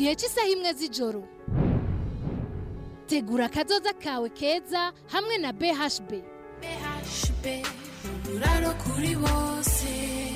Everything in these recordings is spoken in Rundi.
igihe cy'isaha imwe z'ijoro tegura akazoza kawe keza hamwe na bhb BHB uburaro kuri bose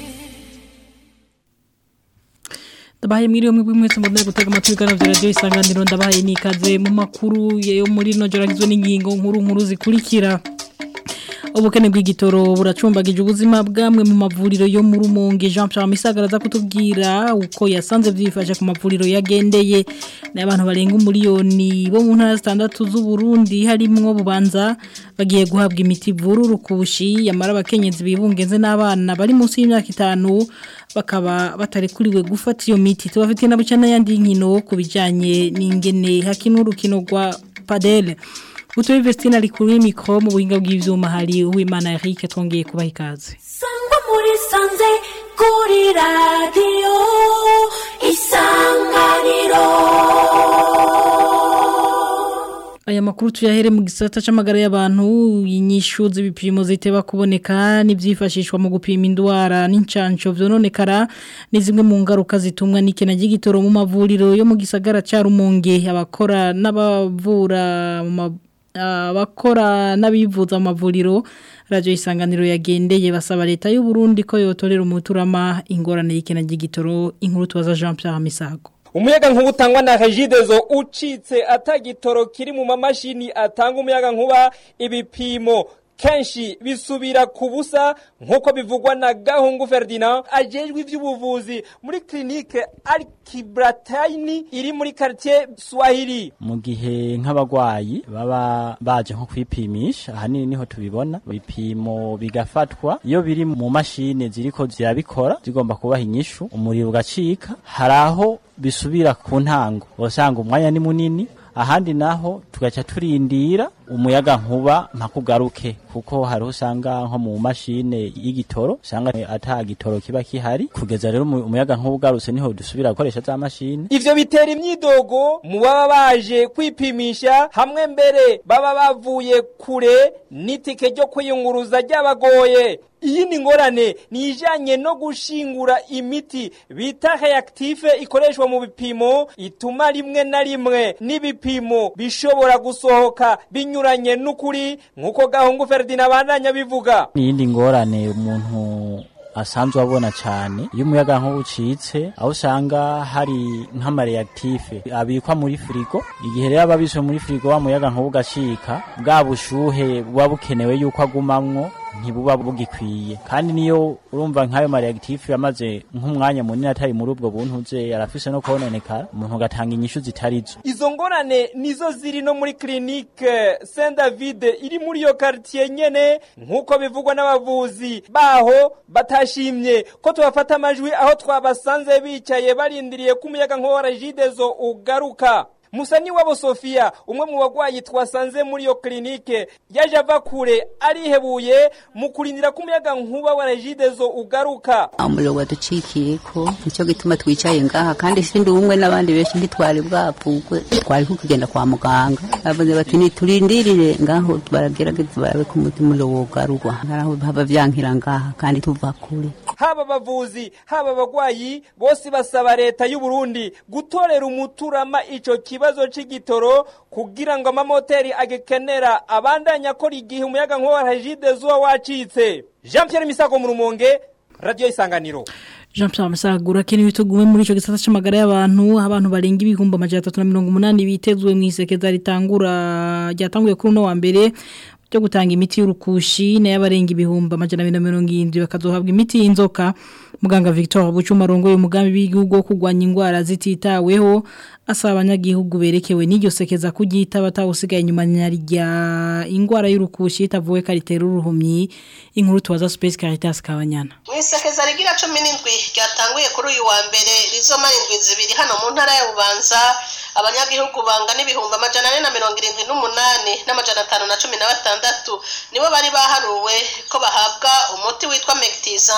ndabahaye mwiriwe mwebwe mwese mubone gutega amatwi ibiganiro vya radio isanganiro ndabahaye nikaze mu makuru yo muri no joragizwe n'ingingo nkuru nkuru zikurikira ubukene bw'igitoro buracumbagije ubuzima bwamwe mu mavuriro yo mu rumonge Jean Pierre Misagara za kutubwira uko yasanze vyifashe ku mavuriro yagendeye n'abantu barenga umuliyoni bo mu ntara zitandatu z'u Burundi harimwo bubanza bagiye guhabwa imiti vururu kubushi yamara abakenyezi bibungenze n'abana bari munsi y'imyaka itanu bakaba batarekuriwe gufata iyo miti tubafitiye na bucana yandi nkino kubijanye n'ingene hakinwa urukino rwa padel Utuwe Vestina likuri mikro mu buhinga bw'ivyuma hari uwimana Eric twongeye kubaha ikaze. sangwa muri sanze kuri radiyo isanganiro Aya makuru tuyahere mu gisata c'amagara y'abantu inyishu z'ibipimo ziteba kuboneka n'ivyifashishwa mu gupima indwara n'incanco vyononekara ni zimwe mu ngaruka zitumwa n'ikena ry'igitoro mu mavuriro yo mu gisagara ca Rumonge abakora n'abavura mu ma- abakora n'abivuza mu mavuriro radio isanganiro yagendeye basaba leta y'u Burundi ko yotorera umuturama ingorane y'ikena ry'igitoro inkuru tubaza Jean Pierre Misago umuyaga nkuba utangwa na regidezo ucitse atagitoro kiri mu mamashini atanga umuyaga nkuba ibipimo kenshi bisubira ku busa nk'uko bivugwa na gahungu ferdinand ajejwe ivy'ubuvuzi muri klinike arkibrataini iri muri quartier swahili mu gihe nk'abagwayi baba baje nko kwipimisha ahanini niho tubibona ibipimo bigafatwa iyo biri mu mashini ziriko zirabikora zigomba kubaha inyishu umuriro ugacika hari aho bisubira ku ntango usanga umwanya ni munini ahandi naho tugaca turindira umuyaga nkuba mpakugaruke kuko hari usanga nko mu mashine y'igitoro usanga ata gitoro kiba kihari kugeza rero umu- umuyaga nkuba ugarutse niho dusubira gukoresha za mashine ivyo bitera imyidogo mu baba baje kwipimisha hamwe mbere baba bavuye kure n'itike ryo kwiyunguruza ryabagoye iyi ni ngorane ni ijanye no gushingura imiti bita reactive ikoreshwa mu bipimo ituma rimwe na rimwe n'ibipimo bishobora gusohoka binyuranye n'ukuri nk'uko gahungu Ferdinand abandanya bivuga n'iyindi ngorane umuntu asanzwe abona cyane iyo umuyaga nkuba ucitse aho usanga hari nk'amareactive abikwa muri firigo igihe rero aba abiswe muri firigo wa muyaga nkuba ugacika bwa bushuhe buba bukenewe yuko agumamwo ntibuba bugikwiye kandi niyo urumva nk'ayo mareactive yamaze nk'umwanya munini atari muri ubwo buntuze yarafise no kononekara umuntu agatanga inyishu zitarizo izo ngorane nizo ziri no muri clinique Saint David iri muri iyo quartier nyene nk'uko bivugwa n'abavuzi baho batashimye ko tubafata amajwi aho twabasanze bicaye barindiriye ko umuyaga nkuba wa Regideso ugaruka Musani wabo Sofia umwe mu bagwayi twasanze muri iyo clinique yaje ava kure arihebuye mu kurindira ko umuyaga nkuba wa Regideso ugaruka umuriro waducikiyeko nicyo gituma twicaye ngaha kandi sindi umwe n'abandi benshi ntitwari bwapfugwe twari kugenda kwa muganga bavuze bati niturindirire ngaho baragerageza barabe ko umuriro wogarurwa haraho haba vyankira ngaha kandi tuva kure haba abavuzi haba abagwayi bose basaba leta y'u Burundi gutorera umuturama ico kibazo c'igitoro kugira ngo amamoteri agikenera abandanya akora igihe umuyaga nkuba wa Regide zuba wacitse Jean Pierre Misago mu Rumonge Radio Isanganiro Jean Pierre Musagura kene bitugume muri ico gisata c'amagara y'abantu abantu barenga ibihumbi amajana 380 bitezwe mu isekeza ritangura ryatanguye kuri no wa mbere byo gutanga imiti y'urukushi na y'abarenga ibihumbi amajana 270 bakazohabwa imiti y'inzoka muganga Victor Bucuma rongoye umugambi w'igihugu wo kugwanya indwara zititaweho asaba abanyagihugu berekewe n'iryo sekeza kugita batawusigaye inyuma nyarya ingwara y'urukushi itavuwe karitera uruhumyi inkuru tuwaza Space Caritas Kabanyana mwisekeza rigira cumi n'indwi ryatanguye kuri uyu wa mbere rizomara indwi zibiri hano mu ntara ya bubanza abanyagihugu bangana ibihumbi amajana ane na mirongo irindwi n'umunani n'amajana atanu na cumi na batandatu nibo bari baharuwe ko bahabwa umuti witwa mekitiza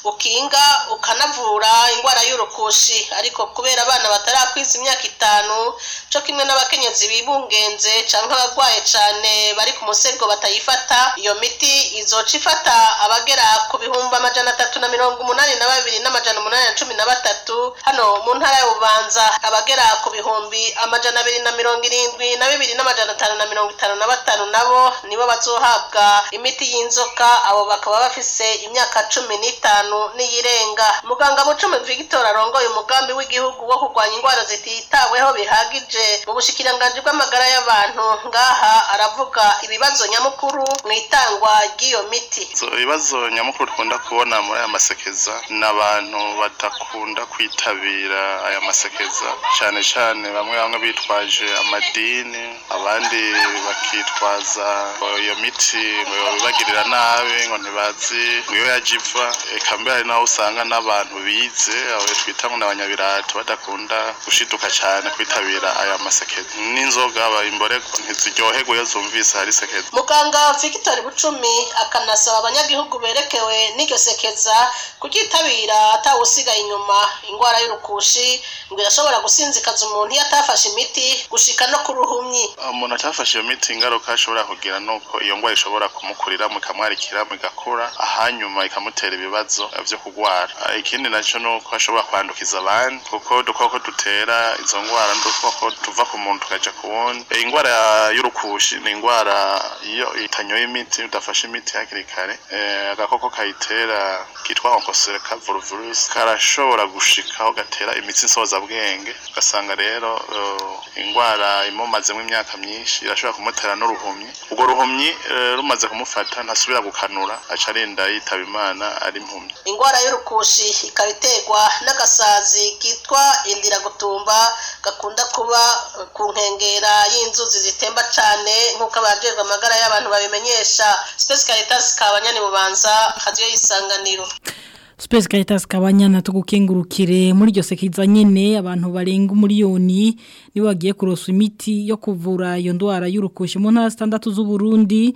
ukinga ukanavura indwara y'urukushi ariko kubera abana batarakwiza imyaka itanu co kimwe n'abakenyezi bibungenze canke abarwaye cane bari ku musego batayifata iyo miti izoca ifata abagera ku bihumbi amajana atatu na mirongo umunani na babiri n'amajana umunani na cumi na batatu hano mu ntara ya bubanza abagera ku bihumbi amajana abiri na mirongo irindwi na bibiri n'amajana atanu na mirongo itanu na batanu nabo nibo bazohabwa imiti y'inzoka abo bakaba bafise imyaka cumi n'itanu n'iyirenga muganga bucumi victor arongoye umugambi w'igihugu wo kurwanya indwara zititaweho bihagije mu bushikiranganji bw'amagara y'abantu ngaha aravuga ibibazo nyamukuru mu itangwa ry'iyo miti So, ibibazo nyamukuru dukunda kubona muri aya masekeza ni abantu badakunda kwitabira aya masekeza cyane cyane bamwe bamwe bitwaje amadini abandi bakitwaza ngo iyo miti ngo ibagirira nabi ngo ntibazi ngo iyo yaje iva eka mbere hari naho usanga n'abantu bize abo twita ngo ni abanyabirato badakunda gushiduka cyane kwitabira aya masekeza n'inzoga imborego ntiziryoherwa iyo zumvise hari sekeza muganga victor bucumi akanasaba abanyagihugu berekewe n'iryo sekeza kuryitabira atawusigaye inyuma indwara y'urukushi ngo irashobora gusinzikaza umuntu iyo atafashe imiti gushika no ku ruhumyi umuntu atafashe iyo miti ingaruka ashobora kugira ni uko iyo ndwara ishobora kumukurira ikamwarikira igakura hanyuma ikamutera ibibazo byo kurwara Ah, ikindi nacyo ni uko ashobora kwandukiza abandi kuko udukoko dutera izo ndwara n'udukoko tuva ku muntu tukaja ku wundi Eh, indwara ya- y'urukushi ni indwara iyo itanyoye imiti udafashe imiti hakiri kare eh, agakoko kayitera kitwa onkosereka virusi karashobora gushikaho gatera imitsi nsozabwenge ugasanga rero eh, indwara imumazemo imyaka myinshi irashobora kumutera n'uruhumyi urwo ruhumyi eh, rumaze kumufata ntasubira gukanura aca arinda yitaba imana ari impumyi indwara y'urukushi ikaba iterwa n'agasazi kitwa indiragutumba gakunda kuba eh, ku nkengera y'inzuzi zitemba cane nk'uko abajejwe amagara y'abantu babimenyesha space caritas kabanyani bubanza hadiyo y'isanganiro Space Caritas kabanyana tugukengurukire muri iryo sekiza nyene abantu barenga umuriyoni nibo bagiye kurosa imiti yo kuvura iyo ndwara y'urukushi mu ntara zitandatu z'u Burundi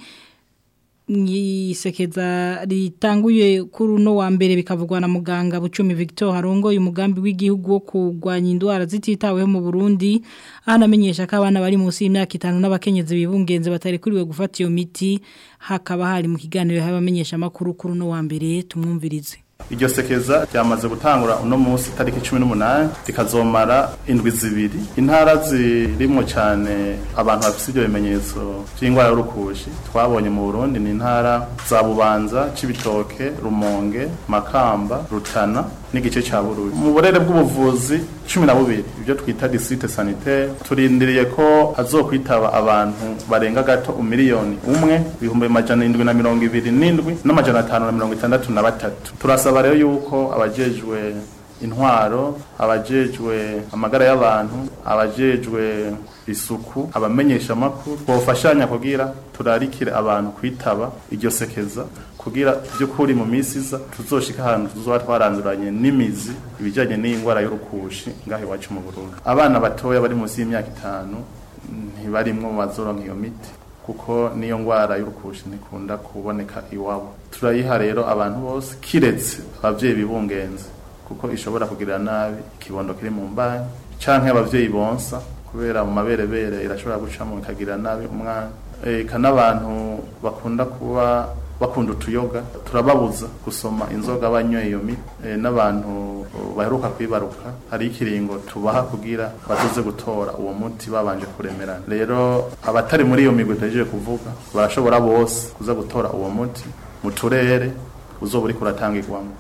isekeza ritanguye kuri uno wa mbere bikavugwa na muganga Bucumi Victor Harongo umugambi w'igihugu wo kurwanya indwara zititaweho mu Burundi anamenyesha ko abana bari munsi y'imyaka itanu n'abakenyezi bibungenze batarekuriwe gufata iyo miti hakaba hari mu kiganiro y'abamenyesha makuru kuri uno wa mbere tumwumvirize iryo sekeza ryamaze gutangura uno munsi tariki cumi n'umunani rikazomara indwi zibiri intara zirimwo cyane abantu bafite ibyo bimenyetso by'indwara y'urukushi twabonye mu burundi ni intara za bubanza cibitoke rumonge makamba rutana n'igice cya bururi mu burere bw'ubuvuzi cumi na bubiri ibyo twita district sanitaire turindiriye ko hazokwitaba abantu barenga gato umiliyoni umwe ibihumbi amajana indwi na mirongo ibiri n'indwi n'amajana atanu na mirongo itandatu na batatu turasaba rero yuko abajejwe intwaro abajejwe amagara y'abantu abajejwe isuku abamenyesha amakuru bofashanya kugira turarikire abantu kwitaba iryo sekeza kugira by'ukuri mu minsi iza tuzoshika ahantu tuzoba twaranduranye n'imizi ibijyanye n'iyi ndwara y'urukushi ngaho iwacu mu Burundi abana batoya bari munsi y'imyaka itanu ntibarimwo mu bazoronka iyo miti kuko niyo ndwara y'urukushi ntikunda kuboneka iwabo turayiha rero abantu bose kiretse abavyeyi bibungenze kuko ishobora kugirira nabi ikibondo kiri mu mbanyi canke abavyeyi bonsa kubera mu maberebere irashobora gucamo ikagirira nabi umwana eka n'abantu bakunda kuba bakunda utuyoga turababuza gusoma inzoga banyoye iyo miti e, n'abantu baheruka kwibaruka hari ikiringo tubaha kugira bazoze gutora uwo muti babanje kuremerana rero abatari muri iyo migwi tuhejeje kuvuga barashobora bose kuza gutora uwo muti mu turere uzoba uriko uratangirwamo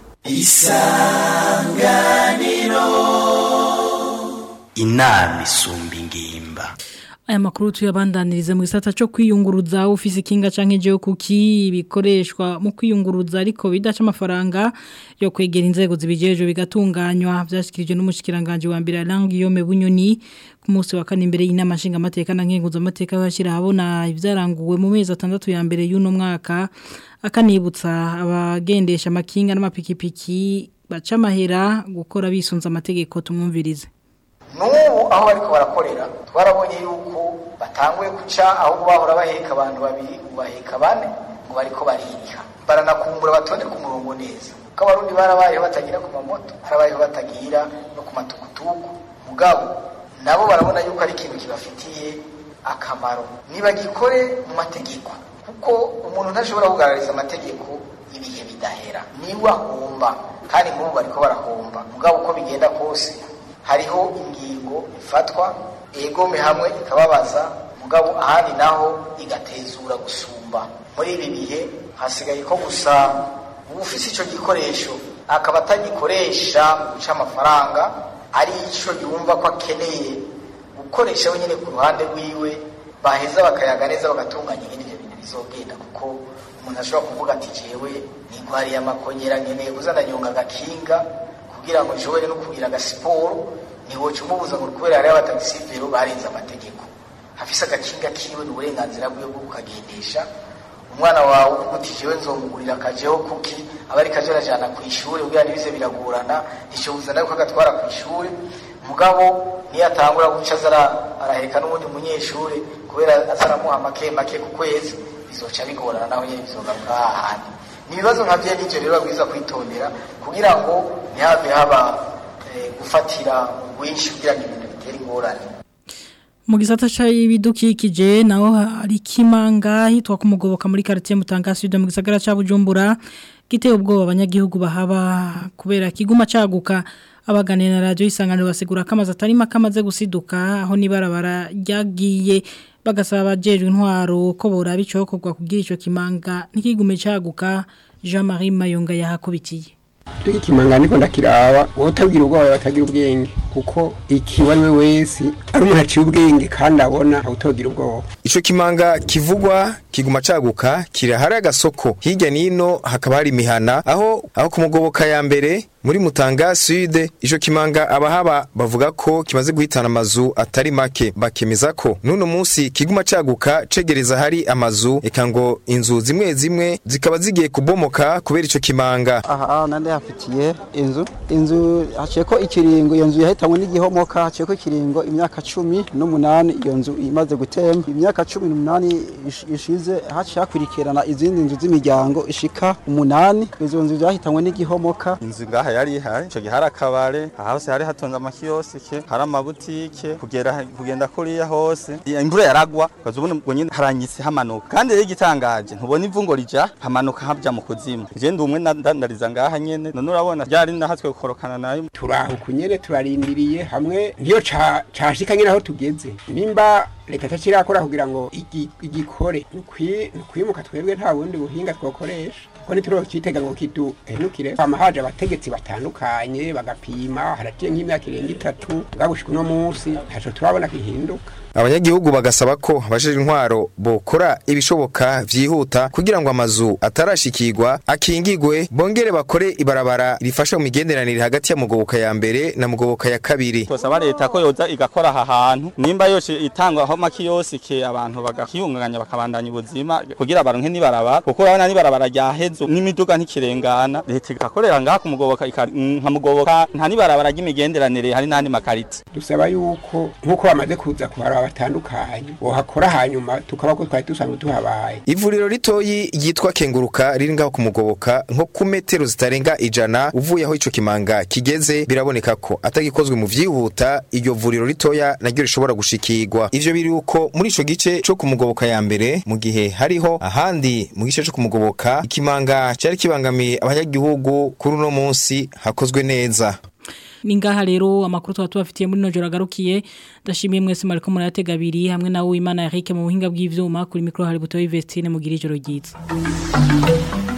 inama isumba ingimba aya makuru tuyabandaniriza mu gisata cyo kwiyunguruza ufise ikinga canke je kuki bikoreshwa mu kwiyunguruza ariko bidaca amafaranga yo kwegera inzego zibijeje bigatunganywa byashikirije n'umushikiranganje wa mbere Alangi Yome Bunyoni ku munsi wa kane imbere y'inama nshinga amateka na nkenguzo amateka yashira habona ivyaranguwe mu mezi atandatu ya mbere y'uno mwaka akanibutsa abagendesha amakinga n'amapikipiki baca amahera gukora bisunza amategeko tumwumvirize n'ubu aho bariko barakorera twarabonye yuko batanguye guca aho bahora baheka abantu babiri ubu baheka bane ngo bariko baririha baranakumbura batonde ku murongo neza kuko abarundi barabayeho batagira ku mamoto barabayeho batagira no ku matukutuku mugabo nabo barabona yuko ari ikintu kibafitiye akamaro nibagikore mu mategeko kuko umuntu ntashobora kugaragariza amategeko ibihe bidahera niwe ahomba kandi nk'ubu bariko barahomba mugabo uko bigenda kose hariho ingingo ifatwa egome hamwe ikababaza mugabo ahandi naho igatezura gusumba muri ibi bihe hasigaye ko gusa ufise ico gikoresho akaba atagikoresha mu guca amafaranga ari ico yumva ko akeneye gukoresha wenyine ku ruhande rwiwe baheza bakayaga neza bagatunganya ingene ivyo bintu bizogenda kuko umuntu ashobora kuvuga ati jewe nigwariye amakonyera nkeneye kuza ndanyonga agakinga kugira ngo nshobore no kugira agasiporo ntiwoca umubuza ngo kubera hariho abatagisivero barenze amategeko hafise agakinga kiwe ni uburenganzira bwiwe bwo kukagendesha umwana wawe uvuga uti jewe nzomugurira akajeho kuki aba ari kaje arajana ku ishuri kugira ntibize biragorana ntishoboza nawe ko agatwara ku ishuri mugabo niyo atangura guca aza araheka n'ubundi munyeshuri kubera aza aramuha make make ku kwezi bizoca bigorana naho nyine bizogaruka hahandi ni ibibazo nka bye n'ivyo rero babwiza kwitondera kugira ngo ntihave haba gufatira rwinshi kugira ngo ibintu bitere ingorane mu gisata c'ibidukikije naho hari kimanga hitwa kumugoboka muri quartier Mutanga Sud mu gisagara ca Bujumbura giteye ubwoba abanyagihugu bahaba kubera kiguma caguka abaganira na radio isanganiro basigura kamaze atari makamaze gusiduka aho nibarabara ryagiye bagasaba abajejwe intwaro ko boraba icokorwa kugira ico kimanga ntikigume caguka Jean-Marie Mayonga yahakubitiye Tuki kimanga niko ndakiraba wotabwira ubwoba batagira ubwenge kuko ikiwanwe wese ari umuntu aciye ubwenge kandi abona awutogira ubwoba Ico kimanga kivugwa kiguma caguka kirahari agasoko hirya nino hakaba hari imihana aho aho kumugoboka ya mbere muri Mutanga Sud ico kimanga abahaba bavuga ko kimaze guhitana amazu atari make bakemeza ko nuno munsi kiguma caguka cegereza hari amazu eka ngo inzu zimwe zimwe zikaba zigiye kubomoka kubera ico kimanga aha nande hafitiye inzu inzu haciye ko ikiringo iyo nzu yahitanywe n'igihomoka haciye ko ikiringo imyaka cumi n'umunani iyo nzu imaze gutemba imyaka cumi n'umunani ishize haciye hakurikirana izindi nzu z'imiryango ishika umunani izo nzu zahitanywe n'igihomoka inzu ngaha yari ihari ico gihe hari akabare aha hose hari hatonze amakiyosike hari amabutike kugera kugenda kuriya hose imvura yaragwa ukaza ubona ubwo nyine haranyitse hamanuka kandi rero igitangaje ntubona ivungo rija hamanuka haja mu kuzimu je ndi umwe ndandariza ngaha nyene none urabona ryari nahatswe gukorokana nayo turaho kunyene turarindiriye hamwe niyo cashika nyine aho tugeze nimba leta tacirakora kugira ngo igikore nukwimuka twebwe nta bundi buhinga twokoresha kuko ntiturokitega ngo kiduhenukire hama haje abategetsi batandukanye bagapima haraciye nk'imyaka irenga itatu ngagushika uno munsi ntaco turabona kihinduka abanyagihugu bagasaba ko abajejwe intwaro bokora ibishoboka vyihuta kugira ngo amazu atarashikirwa akingigwe bongere bakore ibarabara rifasha mu migenderanire hagati ya mugoboka ya mbere na mugoboka ya kabiri twasaba leta ko yoza igakora aha hantu nimba yose itangwa aho makiyosike abantu bagakiyunganya bakabandanya ubuzima kugira baronke nibarabara kuko urabona nibarabara ryahezo n'imiduga ntikirengana leta igakorera ngaha kumugoboka nka mugoboka nta nibarabara ry'imigenderanire hari n'andi makariti dusaba yuko nk'uko bamaze kuza kuhara batandukanye bohakora hanyuma tukaba ko twari dusanzwe tuhabaye ivuriro ritoyi ryitwa kenguruka riri ngaho kumugoboka nko ku metero zitarenga ijana uvuye aho ico kimanga kigeze biraboneka ko atagikozwe mu vyihuta iryo vuriro ritoya naryo rishobora gushikirwa ivyo biri uko muri ico gice co kumugoboka ya mbere mu gihe hariho ahandi mu gice co kumugoboka ikimanga cari kibangamiye abanyagihugu kuri uno munsi hakozwe neza Ningaha rero amakuru tuba tubafitiye muri nojoro agarukiye ndashimiye mwese mariko muratega abiri hamwe nawe Imana Eric mu buhinga bw'ivyuma kuri micro hari buto Vestine mugira ijoro ryiza